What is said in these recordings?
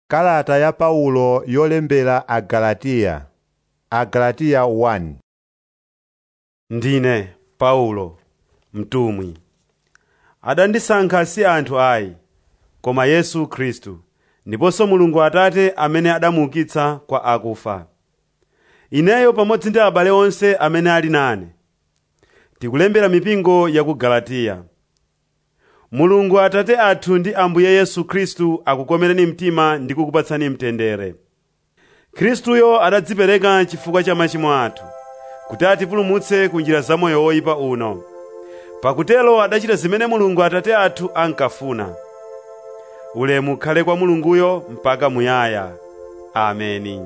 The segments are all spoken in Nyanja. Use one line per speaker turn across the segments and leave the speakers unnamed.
Kalata ya Paulo yolembera Agalatiya Agalatiya 1
Ndine Paulo mtumwi adandisankha si anthu ayi koma Yesu Khristu ndiponso Mulungu Atate amene adamuukitsa kwa akufa ineyo pamodzi ndi abale onse amene ali nane tikulembera mipingo ya ku Galatiya Mulungu Atate athu ndi Ambuye Yesu Khristu akukomereni mtima ndi kukupatsani mtendere Khristuyo adadzipereka chifukwa cha machimo athu kuti atipulumutse ku njira za moyo woyipa uno pakutelo adachita zimene Mulungu Atate athu ankafuna ulemu ukhale kwa Mulunguyo mpaka muyaya ameni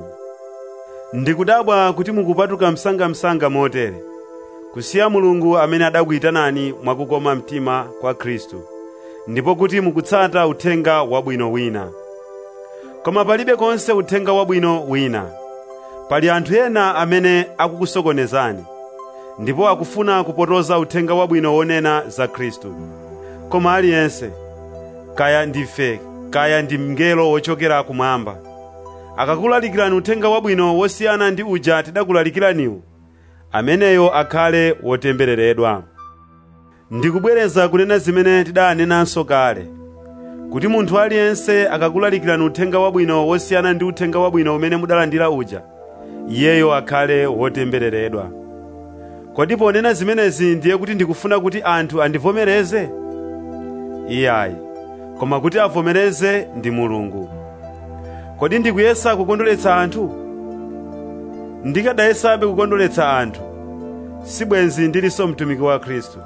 ndikudabwa kuti mukupatuka msangamsanga motere kusiya Mulungu amene adakuyitanani mwakukoma mtima kwa Khristu ndipo kuti mukutsata uthenga wabwino wina koma palibe konse uthenga wabwino wina pali anthu ena amene akukusokonezani ndipo akufuna kupotoza uthenga wabwino wonena za Khristu koma aliyense kaya ndife kaya ndi mngelo wochokera kumwamba akakulalikirani uthenga wabwino wosiyana ndi uja tidakulalikiraniwu ameneyo akhale wotembereredwa ndikubwereza kunena zimene tidanenanso kale kuti munthu aliyense akakulalikirani uthenga wabwino wosiyana ndi uthenga wabwino umene mudalandira uja iyeyo akhale wotembereredwa kodi ponena zimenezi ndiye kuti ndikufuna kuti anthu andivomereze iyayi koma kuti avomereze ndi mulungu kodi ndikuyesa kukondweretsa anthu ndikadayesabe kukondweretsa anthu sibwenzi ndilinso mtumiki wa khristu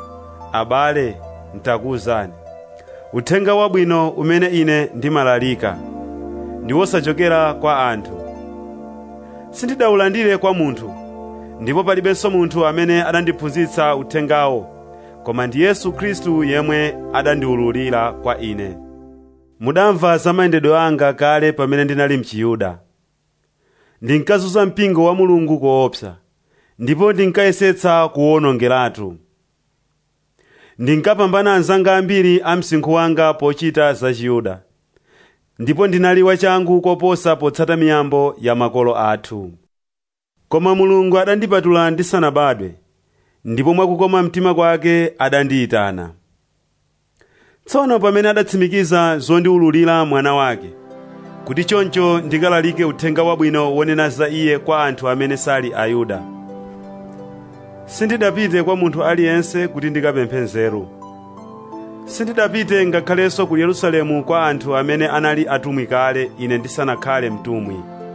abale ntakuwuzani uthenga wabwino umene ine ndimalalika ndi wosachokera kwa anthu sindidawulandire kwa munthu ndipo palibenso munthu amene adandiphunzitsa uthengawo koma ndi yesu khristu yemwe adandiwululira kwa ine mudamva za mayendedwe anga kale pamene ndinali mchiyuda ndinkazunza mpingo wa mulungu koopsa ndipo ndinkayesetsa kuwonongeratu ndinkapambana anzanga ambiri a msinkhu wanga pochita za chiyuda ndipo ndinali wachangu koposa potsata miyambo ya makolo athu koma mulungu adandipatula ndisanabadwe ndipo mwakukoma mtima kwake adandiyitana tsono pamene adatsimikiza zondiwululira mwana wake kuti choncho ndikalalike uthenga wabwino wonena za iye kwa anthu amene sali ayuda sindidapite kwa munthu aliyense kuti ndikapemphe nzeru sindidapite ngakhalenso ku yerusalemu kwa anthu amene anali atumwi kale ine ndisanakhale mtumwi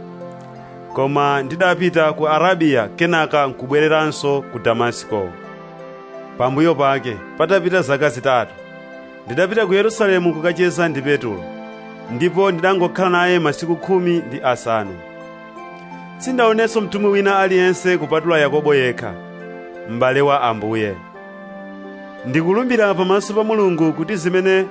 koma ndidapita ku arabiya kenaka nkubwereranso ku damasiko pambuyo pake patapita zaka zitatu ndidapita ku yerusalemu kukacheza ndi petulo ndipo ndidangokhala naye masiku khumi ndi asanu sindaonenso mtumwi wina aliyense kupatula yakobo yekha m'bale wa ambuye ndikulumbira pamaso pa mulungu kuti zimene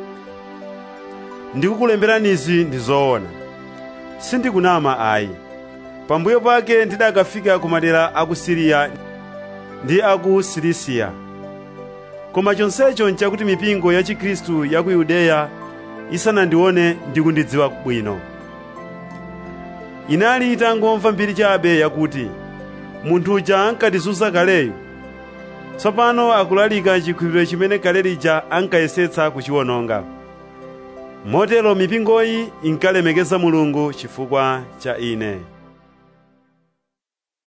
ndikukulemberanizi ndi zoona sindikunama ayi pambuyo pake ndidakafika ku madera a ku siriya ndi a ku silisiya koma chonsecho nchakuti mipingo ya chikhristu ya ku yudeya isanandione ndi kundidziwa bwino inali itangomva mbiri chabe yakuti munthu uja ankatizunza kaleyu tsopano akulalika chikhulupiriro chimene kale lija ankayesetsa kuchiwononga motero mipingoyi inkalemekeza mulungu chifukwa cha ine